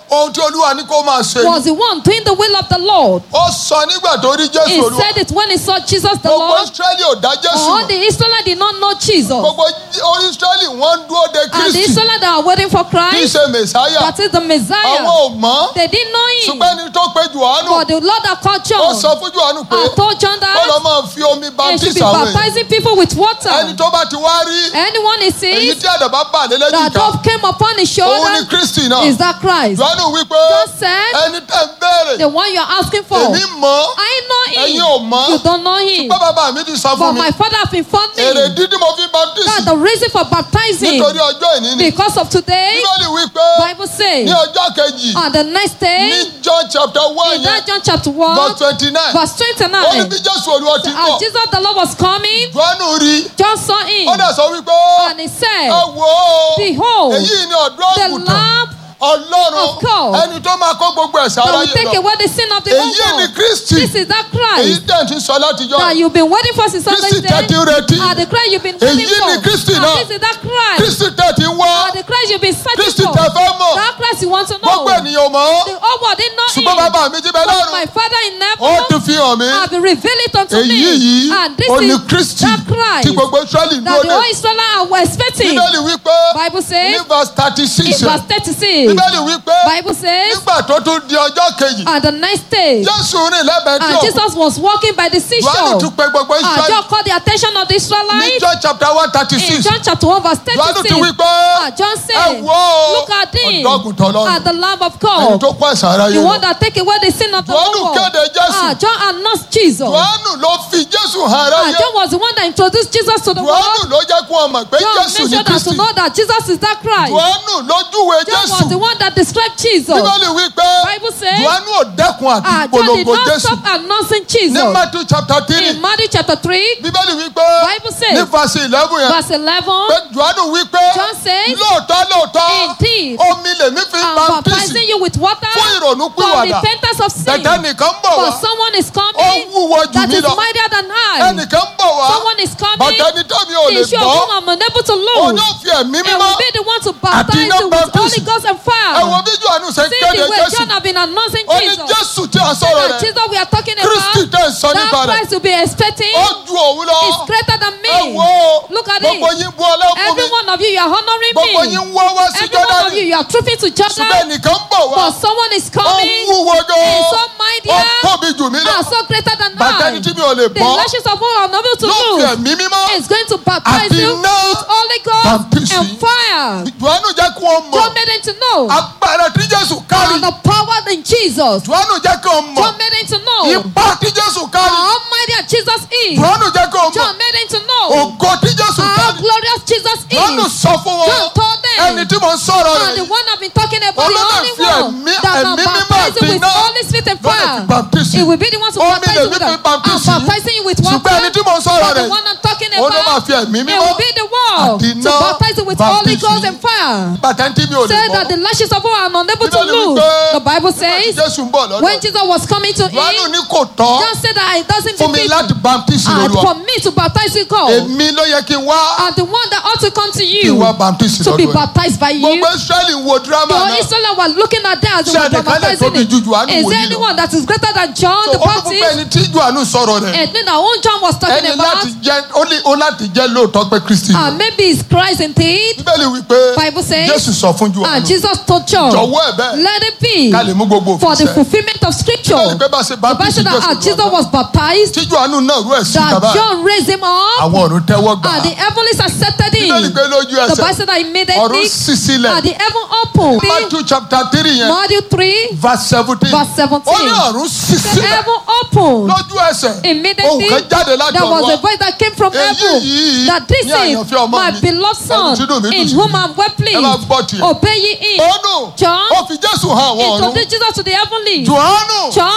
[SPEAKER 6] ohun tí olúwa ní kó máa ṣe
[SPEAKER 7] was the one doing the will of the Lord.
[SPEAKER 6] ó sọ nígbà tó rí
[SPEAKER 7] He
[SPEAKER 6] jésù olúwa
[SPEAKER 7] said it when he saw Jesus the
[SPEAKER 6] gbogbo
[SPEAKER 7] Lord.
[SPEAKER 6] israẹli ò dá jésù
[SPEAKER 7] All
[SPEAKER 6] mọ̀
[SPEAKER 7] the Israelites did not know Jesus.
[SPEAKER 6] gbogbo israẹli wọ́n ń dúró de
[SPEAKER 7] And the
[SPEAKER 6] kristi
[SPEAKER 7] Israelites that are waiting for
[SPEAKER 6] kì í
[SPEAKER 7] Christ,
[SPEAKER 6] ṣe mẹsáyà
[SPEAKER 7] that is the
[SPEAKER 6] àwọn
[SPEAKER 7] Messiah,
[SPEAKER 6] ò mọ̀
[SPEAKER 7] they didn't know him.
[SPEAKER 6] ṣùgbọ́n ẹni tó pe johannu
[SPEAKER 7] But the Lord that called
[SPEAKER 6] ó
[SPEAKER 7] John
[SPEAKER 6] sọ fún johannu pé
[SPEAKER 7] I told John
[SPEAKER 6] ó lọ
[SPEAKER 7] that
[SPEAKER 6] máa fi omi
[SPEAKER 7] he should
[SPEAKER 6] baptist
[SPEAKER 7] be
[SPEAKER 6] àwọn èèyàn
[SPEAKER 7] baptizing people with
[SPEAKER 6] ẹni
[SPEAKER 7] water.
[SPEAKER 6] tó bá ti wá rí
[SPEAKER 7] Anyone he
[SPEAKER 6] èyí
[SPEAKER 7] sees
[SPEAKER 6] tí àdàbà bà lé
[SPEAKER 7] that
[SPEAKER 6] lẹ́jìká
[SPEAKER 7] dove came upon his
[SPEAKER 6] òun ni
[SPEAKER 7] shoulder
[SPEAKER 6] kristi náà
[SPEAKER 7] is that Christ.
[SPEAKER 6] johannu wípé
[SPEAKER 7] John said,
[SPEAKER 6] ẹni tẹ́ ń béèrè
[SPEAKER 7] The one you're asking for.
[SPEAKER 6] èmi mọ̀
[SPEAKER 7] I know
[SPEAKER 6] ẹ̀yin ò
[SPEAKER 7] him.
[SPEAKER 6] mọ̀
[SPEAKER 7] You don't know him.
[SPEAKER 6] pé bàbá mi ti sọ
[SPEAKER 7] But
[SPEAKER 6] fún mi
[SPEAKER 7] my father have informed
[SPEAKER 6] èrè
[SPEAKER 7] me
[SPEAKER 6] dídí mo fi baptist
[SPEAKER 7] that the reason for baptizing
[SPEAKER 6] nítorí ọjọ́ ìní ni
[SPEAKER 7] because of today,
[SPEAKER 6] bíbélì wípé
[SPEAKER 7] Bible says,
[SPEAKER 6] ní ọjọ́ kejì
[SPEAKER 7] on the next
[SPEAKER 6] ní
[SPEAKER 7] day,
[SPEAKER 6] john chapter one
[SPEAKER 7] in
[SPEAKER 6] yẹn
[SPEAKER 7] that John chapter 1,
[SPEAKER 6] verse twenty nine
[SPEAKER 7] verse
[SPEAKER 6] ó ní
[SPEAKER 7] 29,
[SPEAKER 6] bí jésù olúwa ti
[SPEAKER 7] as
[SPEAKER 6] bọ̀
[SPEAKER 7] Jesus the Lord was coming,
[SPEAKER 6] johannu rí
[SPEAKER 7] John saw him
[SPEAKER 6] ó dẹ̀ sọ wípé
[SPEAKER 7] and he
[SPEAKER 6] ẹ
[SPEAKER 7] said,
[SPEAKER 6] wò ó
[SPEAKER 7] Behold,
[SPEAKER 6] èyí ni ọ̀dọ́
[SPEAKER 7] the
[SPEAKER 6] àgùntàn
[SPEAKER 7] Lamb
[SPEAKER 6] ọlọ́run
[SPEAKER 7] of God
[SPEAKER 6] ẹni tó máa kó gbogbo ẹ̀sán
[SPEAKER 7] that will
[SPEAKER 6] aráyé
[SPEAKER 7] take
[SPEAKER 6] lọ
[SPEAKER 7] away the sin of the
[SPEAKER 6] èyí ni
[SPEAKER 7] world.
[SPEAKER 6] kristi
[SPEAKER 7] This is that
[SPEAKER 6] èyí
[SPEAKER 7] Christ
[SPEAKER 6] tẹ̀ ń ti sọ látijọ́
[SPEAKER 7] that you've been waiting for since
[SPEAKER 6] kristi
[SPEAKER 7] Sunday
[SPEAKER 6] tẹ̀ ti ń
[SPEAKER 7] day.
[SPEAKER 6] retí
[SPEAKER 7] And the Christ you've been
[SPEAKER 6] Èyí
[SPEAKER 7] waiting
[SPEAKER 6] ni
[SPEAKER 7] for.
[SPEAKER 6] Kristi
[SPEAKER 7] And
[SPEAKER 6] náà.
[SPEAKER 7] this is that Christ.
[SPEAKER 6] kristi tẹ̀ ti ń wá
[SPEAKER 7] And the Christ you've been searching
[SPEAKER 6] kristi
[SPEAKER 7] for.
[SPEAKER 6] tẹ̀ fẹ́ mọ̀
[SPEAKER 7] That Christ you want to know.
[SPEAKER 6] gbogbo ènìyàn mọ̀ ọ́
[SPEAKER 7] The whole world didn't know
[SPEAKER 6] ṣùgbọ́n
[SPEAKER 7] him.
[SPEAKER 6] bàbá mi ti bẹ
[SPEAKER 7] But
[SPEAKER 6] lọ́run
[SPEAKER 7] my Father in
[SPEAKER 6] ó ti
[SPEAKER 7] heaven
[SPEAKER 6] fi hàn mí
[SPEAKER 7] have revealed it unto
[SPEAKER 6] èyí
[SPEAKER 7] me.
[SPEAKER 6] yìí
[SPEAKER 7] And this
[SPEAKER 6] ó ní
[SPEAKER 7] is
[SPEAKER 6] kristi
[SPEAKER 7] that
[SPEAKER 6] tí
[SPEAKER 7] Christ
[SPEAKER 6] gbogbo israẹli ń
[SPEAKER 7] that
[SPEAKER 6] dúró
[SPEAKER 7] the whole
[SPEAKER 6] dé
[SPEAKER 7] Israelites were expecting.
[SPEAKER 6] bíbélì wípé
[SPEAKER 7] Bible
[SPEAKER 6] ní
[SPEAKER 7] says
[SPEAKER 6] verse thirty
[SPEAKER 7] in
[SPEAKER 6] six
[SPEAKER 7] verse 36.
[SPEAKER 6] bíbélì wípé
[SPEAKER 7] Bible says
[SPEAKER 6] nígbà tó tún di ọjọ́ kejì
[SPEAKER 7] on the next day.
[SPEAKER 6] jésù rìn lẹ́bẹ̀ẹ́ tí
[SPEAKER 7] And
[SPEAKER 6] òkú
[SPEAKER 7] Jesus was walking by the
[SPEAKER 6] johannu
[SPEAKER 7] seashore.
[SPEAKER 6] tún pe gbogbo
[SPEAKER 7] And
[SPEAKER 6] israẹli
[SPEAKER 7] John called the attention of the
[SPEAKER 6] ní
[SPEAKER 7] Israelites.
[SPEAKER 6] john chapter one thirty
[SPEAKER 7] In
[SPEAKER 6] six
[SPEAKER 7] John chapter 1 verse
[SPEAKER 6] johannu
[SPEAKER 7] 36.
[SPEAKER 6] ti wípé
[SPEAKER 7] Ah, John
[SPEAKER 6] ẹ
[SPEAKER 7] said,
[SPEAKER 6] wò ó
[SPEAKER 7] Look at him,
[SPEAKER 6] ọ̀dọ́ àgùntàn ọlọ́run
[SPEAKER 7] at the Lamb of
[SPEAKER 6] ẹni
[SPEAKER 7] God,
[SPEAKER 6] tó kó ẹ̀sán aráyé
[SPEAKER 7] the
[SPEAKER 6] lọ
[SPEAKER 7] one that take away the sin of the
[SPEAKER 6] johannu
[SPEAKER 7] whole world.
[SPEAKER 6] kéde jésù
[SPEAKER 7] Ah, John announced Jesus.
[SPEAKER 6] johannu ló fi jésù hàn
[SPEAKER 7] Ah,
[SPEAKER 6] aráyé
[SPEAKER 7] John was the one that introduced Jesus to the
[SPEAKER 6] johannu
[SPEAKER 7] world.
[SPEAKER 6] ló jẹ́ kó wọn mọ̀ pé
[SPEAKER 7] John
[SPEAKER 6] jésù
[SPEAKER 7] made
[SPEAKER 6] ní
[SPEAKER 7] sure that to
[SPEAKER 6] kristi
[SPEAKER 7] know that Jesus is that Christ.
[SPEAKER 6] johannu ló júwe
[SPEAKER 7] John
[SPEAKER 6] jésù
[SPEAKER 7] was the one that described Jesus.
[SPEAKER 6] bíbélì wípé
[SPEAKER 7] Bible says,
[SPEAKER 6] johannu ò dẹ́kun àti
[SPEAKER 7] Ah, John did
[SPEAKER 6] polongo
[SPEAKER 7] not
[SPEAKER 6] jésù
[SPEAKER 7] stop announcing
[SPEAKER 6] ní
[SPEAKER 7] Jesus.
[SPEAKER 6] matthew chapter three
[SPEAKER 7] In Matthew chapter 3,
[SPEAKER 6] bíbélì wípé
[SPEAKER 7] Bible says,
[SPEAKER 6] ní verse eleven yẹn
[SPEAKER 7] verse 11,
[SPEAKER 6] pé johannu wípé
[SPEAKER 7] John says,
[SPEAKER 6] lóòótọ́ lóòótọ́
[SPEAKER 7] Indeed,
[SPEAKER 6] omi lèmi fi
[SPEAKER 7] I'm
[SPEAKER 6] baptisi
[SPEAKER 7] baptizing you with water
[SPEAKER 6] fún ìrònú
[SPEAKER 7] for
[SPEAKER 6] pìwàdà
[SPEAKER 7] repentance of sin.
[SPEAKER 6] tẹ̀tẹ̀ nìkan ń bọ̀ wá
[SPEAKER 7] But someone is
[SPEAKER 6] ó
[SPEAKER 7] coming
[SPEAKER 6] wúwo jù
[SPEAKER 7] that
[SPEAKER 6] mí
[SPEAKER 7] is
[SPEAKER 6] lọ
[SPEAKER 7] mightier than I.
[SPEAKER 6] ẹnìkan ń bọ̀ wá
[SPEAKER 7] Someone is coming.
[SPEAKER 6] bàtà ẹni tẹ́mi ò lè
[SPEAKER 7] The issue of
[SPEAKER 6] bọ́
[SPEAKER 7] whom I'm unable to
[SPEAKER 6] òun
[SPEAKER 7] lose.
[SPEAKER 6] yóò fi ẹ̀mí
[SPEAKER 7] And
[SPEAKER 6] mímọ́
[SPEAKER 7] will be the one to baptize
[SPEAKER 6] iná
[SPEAKER 7] you with
[SPEAKER 6] baptism.
[SPEAKER 7] Holy Ghost and
[SPEAKER 6] ẹ wo
[SPEAKER 7] fire.
[SPEAKER 6] bí johannu ṣe ń
[SPEAKER 7] See
[SPEAKER 6] kéde
[SPEAKER 7] the way
[SPEAKER 6] jésù
[SPEAKER 7] John have been announcing
[SPEAKER 6] ó ní
[SPEAKER 7] Jesus.
[SPEAKER 6] jésù tí a sọ̀rọ̀
[SPEAKER 7] That
[SPEAKER 6] rẹ̀
[SPEAKER 7] Jesus we are talking
[SPEAKER 6] kristi
[SPEAKER 7] about,
[SPEAKER 6] tẹ̀ ń sọ nípa
[SPEAKER 7] that
[SPEAKER 6] rẹ̀
[SPEAKER 7] Christ will be expecting
[SPEAKER 6] ó ju òun lọ
[SPEAKER 7] is greater than
[SPEAKER 6] ẹ
[SPEAKER 7] me.
[SPEAKER 6] wo
[SPEAKER 7] Look at
[SPEAKER 6] gbogbo
[SPEAKER 7] it.
[SPEAKER 6] yín bu ọlọ́run fún
[SPEAKER 7] Every
[SPEAKER 6] mi
[SPEAKER 7] one of you, you are honoring
[SPEAKER 6] gbogbo yín
[SPEAKER 7] me.
[SPEAKER 6] ń wọ́ wá sí
[SPEAKER 7] Every one of
[SPEAKER 6] jọ́dánì
[SPEAKER 7] you, you are trooping to
[SPEAKER 6] ṣùgbọ́n
[SPEAKER 7] Jordan.
[SPEAKER 6] ẹnìkan ń bọ̀ wá
[SPEAKER 7] But someone is
[SPEAKER 6] ó
[SPEAKER 7] coming.
[SPEAKER 6] wúwo gan
[SPEAKER 7] Is so
[SPEAKER 6] ó
[SPEAKER 7] mightier.
[SPEAKER 6] tóbi jù mí lọ
[SPEAKER 7] are so greater than
[SPEAKER 6] bàtà
[SPEAKER 7] I.
[SPEAKER 6] ẹni tí mi ò lè
[SPEAKER 7] The
[SPEAKER 6] bọ́
[SPEAKER 7] lashes of who are unable to
[SPEAKER 6] yóò fi
[SPEAKER 7] lose
[SPEAKER 6] ẹ̀mí mímọ́
[SPEAKER 7] is going to baptize
[SPEAKER 6] Àti
[SPEAKER 7] you
[SPEAKER 6] iná
[SPEAKER 7] with Holy Ghost
[SPEAKER 6] baptism.
[SPEAKER 7] and fire.
[SPEAKER 6] johannu jẹ́ kí wọ́n mọ̀
[SPEAKER 7] John made them to know
[SPEAKER 6] agbára tí jésù kárí
[SPEAKER 7] and the power in Jesus.
[SPEAKER 6] johannu jẹ́ kí wọ́n mọ̀
[SPEAKER 7] John made them to know
[SPEAKER 6] ipa tí jésù
[SPEAKER 7] how
[SPEAKER 6] kárí
[SPEAKER 7] almighty that Jesus is.
[SPEAKER 6] johannu jẹ́ kí wọ́n mọ̀
[SPEAKER 7] John made them to know
[SPEAKER 6] ògo tí jésù
[SPEAKER 7] how
[SPEAKER 6] kárí
[SPEAKER 7] glorious Jesus
[SPEAKER 6] johannu
[SPEAKER 7] is.
[SPEAKER 6] sọ fún wọn
[SPEAKER 7] John told them
[SPEAKER 6] ẹni tí mo ń sọ̀rọ̀
[SPEAKER 7] and the
[SPEAKER 6] rẹ̀
[SPEAKER 7] one I've been talking about, the
[SPEAKER 6] Olóòlà
[SPEAKER 7] only
[SPEAKER 6] fi
[SPEAKER 7] one
[SPEAKER 6] ẹ̀mí-
[SPEAKER 7] that
[SPEAKER 6] ẹ̀mí
[SPEAKER 7] can
[SPEAKER 6] mímọ́
[SPEAKER 7] baptize you
[SPEAKER 6] àti
[SPEAKER 7] with
[SPEAKER 6] iná
[SPEAKER 7] Holy Spirit and
[SPEAKER 6] ló lè fi
[SPEAKER 7] fire.
[SPEAKER 6] baptisi.
[SPEAKER 7] It will be the one to
[SPEAKER 6] Omi
[SPEAKER 7] baptize you
[SPEAKER 6] lèmi
[SPEAKER 7] with
[SPEAKER 6] fi
[SPEAKER 7] I'm
[SPEAKER 6] baptisi.
[SPEAKER 7] baptizing you with
[SPEAKER 6] ṣùgbọ́n
[SPEAKER 7] water.
[SPEAKER 6] ẹni tí mo ń sọ̀rọ̀
[SPEAKER 7] But the
[SPEAKER 6] rẹ̀
[SPEAKER 7] one I'm talking
[SPEAKER 6] òun ló máa
[SPEAKER 7] about,
[SPEAKER 6] fi ẹ̀mí
[SPEAKER 7] it
[SPEAKER 6] mímọ́
[SPEAKER 7] will be the one
[SPEAKER 6] àti
[SPEAKER 7] to
[SPEAKER 6] iná
[SPEAKER 7] baptize you with Holy
[SPEAKER 6] baptisi.
[SPEAKER 7] Ghost and fire.
[SPEAKER 6] bàtà tí mi ò lè
[SPEAKER 7] Say
[SPEAKER 6] bọ́
[SPEAKER 7] that the lashes of who are unable to
[SPEAKER 6] Bíbélì
[SPEAKER 7] lose.
[SPEAKER 6] wípé
[SPEAKER 7] The Bible
[SPEAKER 6] nígbà tí
[SPEAKER 7] says
[SPEAKER 6] jésù ń bọ̀ lọ́dọ̀
[SPEAKER 7] when Jesus was coming to
[SPEAKER 6] johannu
[SPEAKER 7] him,
[SPEAKER 6] ní kò tọ́
[SPEAKER 7] John said that it doesn't
[SPEAKER 6] fún mi
[SPEAKER 7] befit
[SPEAKER 6] láti baptisi
[SPEAKER 7] and
[SPEAKER 6] lóluwa
[SPEAKER 7] for me to baptize you, God,
[SPEAKER 6] èmi ló yẹ kí n wá
[SPEAKER 7] and the one that ought to come to
[SPEAKER 6] kí
[SPEAKER 7] you
[SPEAKER 6] n wá baptisi
[SPEAKER 7] to be
[SPEAKER 6] lọ́dọ̀ ẹ̀
[SPEAKER 7] baptized by you.
[SPEAKER 6] gbogbo israẹli ń wo drama
[SPEAKER 7] The
[SPEAKER 6] náà
[SPEAKER 7] Israelites were looking at them as they
[SPEAKER 6] Ṣé
[SPEAKER 7] were
[SPEAKER 6] ẹnìkan lè
[SPEAKER 7] baptizing
[SPEAKER 6] tóbi ju Jòhánù
[SPEAKER 7] Is there
[SPEAKER 6] wòlíì lọ?
[SPEAKER 7] anyone that is greater than John
[SPEAKER 6] so
[SPEAKER 7] the
[SPEAKER 6] ó tún fún pé
[SPEAKER 7] Baptist?
[SPEAKER 6] ẹni tí johannu sọ̀rọ̀ rẹ̀
[SPEAKER 7] And then our own John was talking
[SPEAKER 6] ẹni
[SPEAKER 7] about,
[SPEAKER 6] láti jẹ́ ó ní ó láti jẹ́ lóòótọ́ pé kristi
[SPEAKER 7] and maybe it's Christ indeed.
[SPEAKER 6] bíbélì wípé
[SPEAKER 7] Bible says,
[SPEAKER 6] jésù sọ fún
[SPEAKER 7] And
[SPEAKER 6] johannu
[SPEAKER 7] Jesus told John,
[SPEAKER 6] jọ̀wọ́ ẹ̀ bẹ́ẹ̀
[SPEAKER 7] let it be
[SPEAKER 6] ká lè mú gbogbo
[SPEAKER 7] for
[SPEAKER 6] òfin
[SPEAKER 7] the
[SPEAKER 6] sẹ́
[SPEAKER 7] fulfillment of scripture.
[SPEAKER 6] bíbélì pé bá ṣe
[SPEAKER 7] The Bible
[SPEAKER 6] baptisi
[SPEAKER 7] said that as
[SPEAKER 6] jésù
[SPEAKER 7] Jesus was baptized,
[SPEAKER 6] tí johannu náà rú ẹ̀ sí
[SPEAKER 7] that
[SPEAKER 6] kaba
[SPEAKER 7] John raised him up,
[SPEAKER 6] àwọn ọ̀run tẹ́wọ́ gbà
[SPEAKER 7] and the heavens accepted
[SPEAKER 6] bíbélì
[SPEAKER 7] him.
[SPEAKER 6] pé lójú
[SPEAKER 7] The Bible
[SPEAKER 6] ẹsẹ̀
[SPEAKER 7] said that
[SPEAKER 6] ọ̀run
[SPEAKER 7] immediately,
[SPEAKER 6] sì sílẹ̀
[SPEAKER 7] and the heaven opened.
[SPEAKER 6] matthew chapter three yẹn
[SPEAKER 7] Matthew 3,
[SPEAKER 6] verse seventeen
[SPEAKER 7] verse 17.
[SPEAKER 6] ó ní ọ̀run sì
[SPEAKER 7] The
[SPEAKER 6] sílẹ̀
[SPEAKER 7] heaven opened.
[SPEAKER 6] lójú ẹsẹ̀ ohun
[SPEAKER 7] Immediately,
[SPEAKER 6] kan jáde láti
[SPEAKER 7] there was
[SPEAKER 6] ọ̀run
[SPEAKER 7] a
[SPEAKER 6] wá
[SPEAKER 7] voice that came from
[SPEAKER 6] Èyí
[SPEAKER 7] heaven
[SPEAKER 6] yìí
[SPEAKER 7] that this
[SPEAKER 6] ní
[SPEAKER 7] is
[SPEAKER 6] àyànfẹ́ ọmọ
[SPEAKER 7] my
[SPEAKER 6] mi.
[SPEAKER 7] beloved son
[SPEAKER 6] Ẹni tí inú mi dùn
[SPEAKER 7] in
[SPEAKER 6] sí.
[SPEAKER 7] whom I'm well
[SPEAKER 6] ẹ máa gbọ́
[SPEAKER 7] pleased.
[SPEAKER 6] tiẹ̀.
[SPEAKER 7] Obey ye him.
[SPEAKER 6] ọ̀nù
[SPEAKER 7] John
[SPEAKER 6] ó fi jésù hàn àwọn ọ̀run
[SPEAKER 7] introduced Jesus to the heavenly.
[SPEAKER 6] johannu
[SPEAKER 7] John
[SPEAKER 6] ó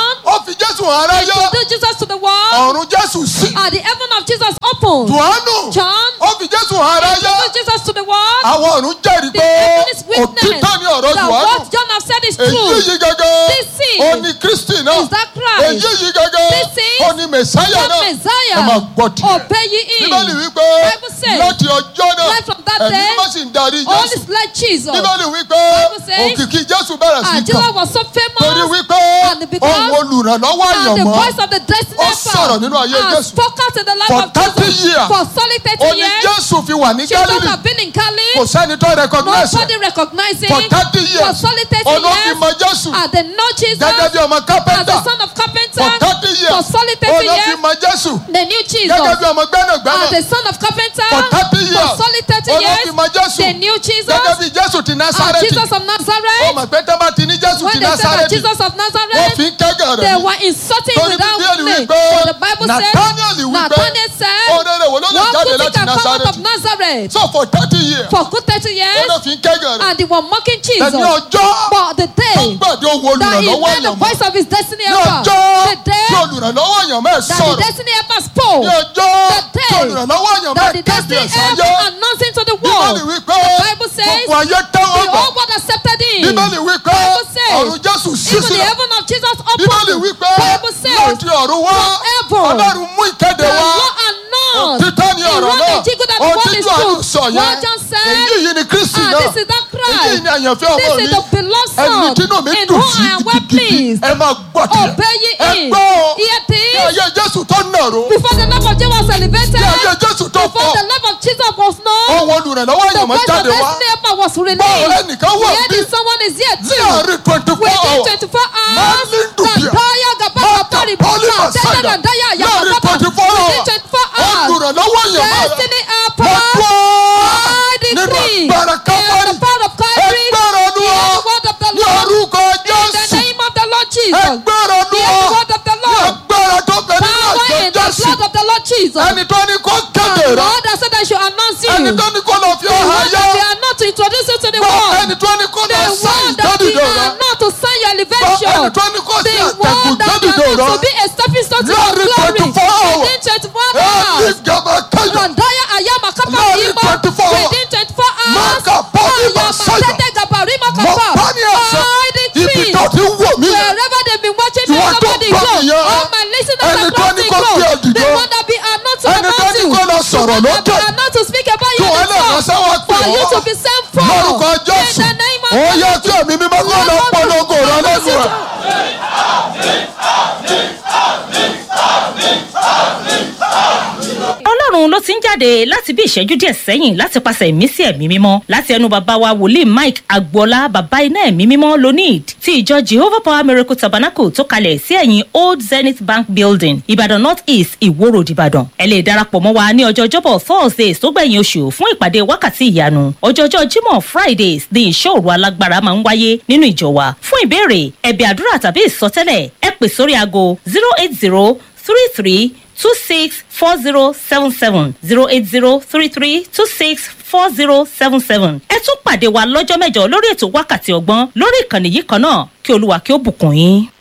[SPEAKER 6] fi jésù hàn aráyé
[SPEAKER 7] introduced Jesus to the world,
[SPEAKER 6] ọ̀run jésù sí
[SPEAKER 7] and the heaven of Jesus opened.
[SPEAKER 6] johannu
[SPEAKER 7] John
[SPEAKER 6] ó fi jésù hàn aráyé
[SPEAKER 7] introduced Jesus to the world.
[SPEAKER 6] àwọn ọ̀run jẹ́rìí
[SPEAKER 7] The
[SPEAKER 6] pé
[SPEAKER 7] heaven is witness
[SPEAKER 6] òtítọ́ ni ọ̀rọ̀
[SPEAKER 7] that
[SPEAKER 6] johannu
[SPEAKER 7] what John have said is
[SPEAKER 6] èyí
[SPEAKER 7] true.
[SPEAKER 6] yìí gẹ́gẹ́
[SPEAKER 7] This is-
[SPEAKER 6] ó ní kristi náà
[SPEAKER 7] is that Christ.
[SPEAKER 6] èyí yìí gẹ́gẹ́
[SPEAKER 7] This is
[SPEAKER 6] ó ní mẹ̀sáyà
[SPEAKER 7] That
[SPEAKER 6] náà
[SPEAKER 7] Messiah.
[SPEAKER 6] ẹ máa gbọ́ tiẹ̀
[SPEAKER 7] Obey ye him.
[SPEAKER 6] bíbélì wípé
[SPEAKER 7] Bible says,
[SPEAKER 6] láti ọjọ́ náà
[SPEAKER 7] right from that
[SPEAKER 6] ẹ̀mí
[SPEAKER 7] day,
[SPEAKER 6] mímọ́ sì ń darí
[SPEAKER 7] All
[SPEAKER 6] jésù
[SPEAKER 7] is like Jesus.
[SPEAKER 6] bíbélì wípé
[SPEAKER 7] Bible says,
[SPEAKER 6] òkìkí jésù bẹ̀rẹ̀ sí
[SPEAKER 7] And
[SPEAKER 6] kàn
[SPEAKER 7] Jesus was so
[SPEAKER 6] torí
[SPEAKER 7] famous.
[SPEAKER 6] wípé
[SPEAKER 7] and because-
[SPEAKER 6] ohun olùrànlọ́wọ́
[SPEAKER 7] And the
[SPEAKER 6] àyànmọ́
[SPEAKER 7] voice of the destiny
[SPEAKER 6] Ó sọ̀rọ̀ nínú ayé
[SPEAKER 7] and
[SPEAKER 6] Jésù.
[SPEAKER 7] spoke out in the life
[SPEAKER 6] For
[SPEAKER 7] of
[SPEAKER 6] 30
[SPEAKER 7] Jesus.
[SPEAKER 6] years.
[SPEAKER 7] For solid
[SPEAKER 6] ó
[SPEAKER 7] 30
[SPEAKER 6] ní
[SPEAKER 7] years.
[SPEAKER 6] jésù fi wà ní
[SPEAKER 7] Jesus
[SPEAKER 6] gálílì
[SPEAKER 7] have been in Cali.
[SPEAKER 6] kò sẹ́ni tó recognize
[SPEAKER 7] Nobody
[SPEAKER 6] ẹ̀
[SPEAKER 7] recognizing
[SPEAKER 6] for thirty
[SPEAKER 7] For
[SPEAKER 6] years
[SPEAKER 7] solid 30
[SPEAKER 6] ọ̀nà fi
[SPEAKER 7] years.
[SPEAKER 6] mọ jésù
[SPEAKER 7] And they know Jesus
[SPEAKER 6] gẹ́gẹ́ bí ọmọ
[SPEAKER 7] as
[SPEAKER 6] kápẹ́ntà
[SPEAKER 7] the son of carpenter.
[SPEAKER 6] for thirty years
[SPEAKER 7] For solid 30
[SPEAKER 6] ọ̀nà fi
[SPEAKER 7] years.
[SPEAKER 6] mọ jésù
[SPEAKER 7] They knew Jesus
[SPEAKER 6] gẹ́gẹ́ bí ọmọ gbẹ́nàgbẹ́nà
[SPEAKER 7] as the son of carpenter.
[SPEAKER 6] for thirty years
[SPEAKER 7] For solid 30
[SPEAKER 6] ọ̀nà
[SPEAKER 7] years.
[SPEAKER 6] fi mọ jésù
[SPEAKER 7] They knew Jesus
[SPEAKER 6] gẹ́gẹ́ bí jésù ti
[SPEAKER 7] as
[SPEAKER 6] násárẹ́tì
[SPEAKER 7] Jesus of
[SPEAKER 6] ó
[SPEAKER 7] Nazareth.
[SPEAKER 6] mọ̀ pé tẹ́ bá ti ní jésù
[SPEAKER 7] When
[SPEAKER 6] ti
[SPEAKER 7] they said that
[SPEAKER 6] násárẹ́tì
[SPEAKER 7] Jesus of
[SPEAKER 6] wọ́n
[SPEAKER 7] Nazareth,
[SPEAKER 6] fi ń kẹ́gàn
[SPEAKER 7] they
[SPEAKER 6] rẹ̀ ní
[SPEAKER 7] were insulting
[SPEAKER 6] torí
[SPEAKER 7] without
[SPEAKER 6] bíbélì
[SPEAKER 7] name.
[SPEAKER 6] wípé
[SPEAKER 7] For the Bible says,
[SPEAKER 6] nathaniel wípé
[SPEAKER 7] Nathaniel said,
[SPEAKER 6] òrèrè wo ló lè
[SPEAKER 7] What
[SPEAKER 6] jáde
[SPEAKER 7] good thing
[SPEAKER 6] láti
[SPEAKER 7] can come out of
[SPEAKER 6] násárẹ́tì
[SPEAKER 7] Nazareth?
[SPEAKER 6] so for thirty years
[SPEAKER 7] For good 30
[SPEAKER 6] ó
[SPEAKER 7] years,
[SPEAKER 6] lọ fi ń kẹ́gàn rẹ̀
[SPEAKER 7] and they were mocking Jesus.
[SPEAKER 6] ẹni ọjọ́
[SPEAKER 7] But the
[SPEAKER 6] tó
[SPEAKER 7] day
[SPEAKER 6] gbàdé ohun
[SPEAKER 7] that he
[SPEAKER 6] olùrànlọ́wọ́
[SPEAKER 7] heard the
[SPEAKER 6] èèyàn mọ́
[SPEAKER 7] voice of his destiny
[SPEAKER 6] ní
[SPEAKER 7] helper,
[SPEAKER 6] ọjọ́
[SPEAKER 7] the day
[SPEAKER 6] tí olùrànlọ́wọ́ èèyàn mẹ́ẹ̀
[SPEAKER 7] that the
[SPEAKER 6] sọ̀rọ̀
[SPEAKER 7] destiny helper spoke,
[SPEAKER 6] ní ọjọ́
[SPEAKER 7] the day
[SPEAKER 6] tí olùrànlọ́wọ́ èèyàn
[SPEAKER 7] that
[SPEAKER 6] mẹ́ẹ̀
[SPEAKER 7] the
[SPEAKER 6] kéde
[SPEAKER 7] destiny
[SPEAKER 6] ẹ̀sáyé
[SPEAKER 7] helper announcing to the
[SPEAKER 6] bíbélì
[SPEAKER 7] world,
[SPEAKER 6] wípé
[SPEAKER 7] the Bible says,
[SPEAKER 6] gbogbo ayé
[SPEAKER 7] the
[SPEAKER 6] tẹ́wọ́ gbà
[SPEAKER 7] whole world accepted him.
[SPEAKER 6] bíbélì wípé
[SPEAKER 7] Bible says,
[SPEAKER 6] ọ̀run jésù sí
[SPEAKER 7] Even the
[SPEAKER 6] sílẹ̀
[SPEAKER 7] heaven of Jesus
[SPEAKER 6] bíbélì
[SPEAKER 7] opened.
[SPEAKER 6] wípé
[SPEAKER 7] Bible says,
[SPEAKER 6] láti ọ̀run wá
[SPEAKER 7] forever,
[SPEAKER 6] ọlọ́run mú ìkéde
[SPEAKER 7] the
[SPEAKER 6] wá
[SPEAKER 7] law announced.
[SPEAKER 6] òtítọ́ ní
[SPEAKER 7] He
[SPEAKER 6] ọ̀rọ̀
[SPEAKER 7] wrote
[SPEAKER 6] náà
[SPEAKER 7] the jingle that the
[SPEAKER 6] ohun
[SPEAKER 7] world
[SPEAKER 6] tí
[SPEAKER 7] is
[SPEAKER 6] johannu
[SPEAKER 7] true.
[SPEAKER 6] sọ yẹn
[SPEAKER 7] What John said,
[SPEAKER 6] èyí yìí ni kristi
[SPEAKER 7] and
[SPEAKER 6] náà
[SPEAKER 7] this is that
[SPEAKER 6] èyí
[SPEAKER 7] Christ.
[SPEAKER 6] ni àyànfẹ́ ọmọ
[SPEAKER 7] This
[SPEAKER 6] mi
[SPEAKER 7] is the beloved
[SPEAKER 6] ẹni
[SPEAKER 7] son
[SPEAKER 6] tínú mi
[SPEAKER 7] in
[SPEAKER 6] dùn
[SPEAKER 7] whom
[SPEAKER 6] sí
[SPEAKER 7] I am well
[SPEAKER 6] gidigidi
[SPEAKER 7] pleased.
[SPEAKER 6] ẹ máa gbọ́ tiẹ̀
[SPEAKER 7] Obey ye
[SPEAKER 6] ẹ
[SPEAKER 7] him.
[SPEAKER 6] gbọ́ o
[SPEAKER 7] Hear
[SPEAKER 6] ní
[SPEAKER 7] this.
[SPEAKER 6] ayé jésù tó nàró
[SPEAKER 7] Before the love of Jesus was elevated,
[SPEAKER 6] ní ayé jésù tó
[SPEAKER 7] before
[SPEAKER 6] fọ́
[SPEAKER 7] the love of Jesus was known,
[SPEAKER 6] ohun olùrànlọ́wọ́
[SPEAKER 7] the
[SPEAKER 6] èèyàn mọ́
[SPEAKER 7] voice of
[SPEAKER 6] jáde wá
[SPEAKER 7] destiny helper was
[SPEAKER 6] báwo
[SPEAKER 7] released.
[SPEAKER 6] ẹnìkan wà
[SPEAKER 7] Here
[SPEAKER 6] bí
[SPEAKER 7] is someone is here
[SPEAKER 6] ní
[SPEAKER 7] too.
[SPEAKER 6] àárín twenty four
[SPEAKER 7] Within
[SPEAKER 6] hours
[SPEAKER 7] 24 hours,
[SPEAKER 6] Marlin Dubia,
[SPEAKER 7] Gandaya Gabaka
[SPEAKER 6] Mata
[SPEAKER 7] Pari
[SPEAKER 6] Poli
[SPEAKER 7] Baka,
[SPEAKER 6] Masada,
[SPEAKER 7] Daya Gandaya
[SPEAKER 6] láàrin
[SPEAKER 7] Yabaka,
[SPEAKER 6] twenty four
[SPEAKER 7] within
[SPEAKER 6] hours
[SPEAKER 7] 24 hours,
[SPEAKER 6] olùrànlọ́wọ́ èèyàn máa rà
[SPEAKER 7] destiny
[SPEAKER 6] mo
[SPEAKER 7] helper,
[SPEAKER 6] gbọ́
[SPEAKER 7] I
[SPEAKER 6] nínú
[SPEAKER 7] decree,
[SPEAKER 6] agbára
[SPEAKER 7] in
[SPEAKER 6] kábàárì
[SPEAKER 7] the power of Calvary,
[SPEAKER 6] ẹgbẹ́rún ọdún
[SPEAKER 7] hear
[SPEAKER 6] ọ
[SPEAKER 7] the word of the
[SPEAKER 6] ní
[SPEAKER 7] Lord,
[SPEAKER 6] orúkọ
[SPEAKER 7] in the
[SPEAKER 6] jésù
[SPEAKER 7] name of the Lord Jesus,
[SPEAKER 6] ẹgbẹ́rún ọdún
[SPEAKER 7] hear
[SPEAKER 6] ọ
[SPEAKER 7] the word of the
[SPEAKER 6] ní
[SPEAKER 7] Lord,
[SPEAKER 6] agbára tó bẹ nínú
[SPEAKER 7] power
[SPEAKER 6] àjọ
[SPEAKER 7] in the
[SPEAKER 6] jésù
[SPEAKER 7] blood of the Lord Jesus.
[SPEAKER 6] ẹni tó ní kó kéde
[SPEAKER 7] The
[SPEAKER 6] rẹ
[SPEAKER 7] Lord has said I should announce you.
[SPEAKER 6] ẹni tó ní kó lọ fi
[SPEAKER 7] The
[SPEAKER 6] ọ̀hán
[SPEAKER 7] one
[SPEAKER 6] yá
[SPEAKER 7] that they are not to introduce you to the
[SPEAKER 6] gbọ́
[SPEAKER 7] world.
[SPEAKER 6] ẹni tó ní kó
[SPEAKER 7] The
[SPEAKER 6] lọ sáyìn
[SPEAKER 7] one that they
[SPEAKER 6] jọ́dìdò rẹ
[SPEAKER 7] are not to sign your
[SPEAKER 6] gbọ́
[SPEAKER 7] elevation.
[SPEAKER 6] ẹni tó ní kó sí
[SPEAKER 7] The
[SPEAKER 6] àtẹ̀kùn
[SPEAKER 7] one that
[SPEAKER 6] jọ́dìdò
[SPEAKER 7] are not
[SPEAKER 6] rẹ
[SPEAKER 7] to be a stepping stone to your
[SPEAKER 6] Láàrin
[SPEAKER 7] glory.
[SPEAKER 6] 24 hours.
[SPEAKER 7] Within 24
[SPEAKER 6] ẹni
[SPEAKER 7] hours.
[SPEAKER 6] gàmà káyọ̀
[SPEAKER 7] Randaya Ayama Kapa
[SPEAKER 6] Láàrin
[SPEAKER 7] Yima.
[SPEAKER 6] 24 hours.
[SPEAKER 7] Within 24 hours.
[SPEAKER 6] Maka Poli
[SPEAKER 7] Ayama
[SPEAKER 6] Masaya.
[SPEAKER 7] Tete Gabarima
[SPEAKER 6] mọ
[SPEAKER 7] Kapa.
[SPEAKER 6] bá ní ẹsẹ̀
[SPEAKER 7] I
[SPEAKER 6] ibi
[SPEAKER 7] decree.
[SPEAKER 6] tó ti ń wò mí yẹn
[SPEAKER 7] Wherever they've been watching me,
[SPEAKER 6] Ìwọ tó
[SPEAKER 7] somebody
[SPEAKER 6] gbọ́
[SPEAKER 7] go.
[SPEAKER 6] mi yẹn.
[SPEAKER 7] All my listeners
[SPEAKER 6] Ẹni tó
[SPEAKER 7] across
[SPEAKER 6] ní
[SPEAKER 7] the
[SPEAKER 6] kó gbé
[SPEAKER 7] globe.
[SPEAKER 6] òdìdó.
[SPEAKER 7] The one that be are not to
[SPEAKER 6] Ẹni tó
[SPEAKER 7] announce
[SPEAKER 6] ní
[SPEAKER 7] you.
[SPEAKER 6] kó lọ
[SPEAKER 7] The
[SPEAKER 6] sọ̀rọ̀
[SPEAKER 7] one that
[SPEAKER 6] lókè.
[SPEAKER 7] be are not to speak about
[SPEAKER 6] Kí
[SPEAKER 7] you
[SPEAKER 6] wọ́n
[SPEAKER 7] in
[SPEAKER 6] lè
[SPEAKER 7] the
[SPEAKER 6] ránṣẹ́ wá pè
[SPEAKER 7] For you
[SPEAKER 6] ọ́.
[SPEAKER 7] to be sent for.
[SPEAKER 6] lórúkọ
[SPEAKER 7] In
[SPEAKER 6] jésù
[SPEAKER 7] the name of
[SPEAKER 6] ó yẹ kí ẹ̀mí mímọ́ kó lọ polongo rẹ lẹ́nu rẹ̀.
[SPEAKER 5] ọlọ́run ló ti ń jáde láti bí ìṣẹ́jú díẹ̀ sẹ́yìn láti pàṣẹ ìmísí ẹ̀mí mímọ́ láti ẹnu bàbá wa wòlíì mike agboola bàbá iná ẹ̀mí mímọ́ lonid ti ìjọ jehovah power miracle tabernacle tó kalẹ̀ sí ẹ̀yìn old zenith bank building ìbàdàn north east ìwó road ìbàdàn ẹ lè darapọ̀ mọ́ wa ní ọjọ́ ọjọ́bọ̀ thursdays tó gbẹ̀yìn oṣù fún ìpàdé wákàtí ìyanu ọjọ́jọ́ jímọ̀ fridays ní ìṣòro alágbára máa ń wáyé nínú ìjọ wa fún ìbéèrè ẹ̀bẹ̀ àdúrà tàbí ìsọtẹ́lẹ̀ ẹ pè sórí aago zero eight zero three three two six four zero seven seven zero eight zero three three two six four zero seven seven. ẹ tún pàdé wa lọ́jọ́ mẹ́jọ lórí ètò wákàtí ọgbọ́n lórí ìkànnì yìí kan náà kí olúwa kí ó bùkún yín.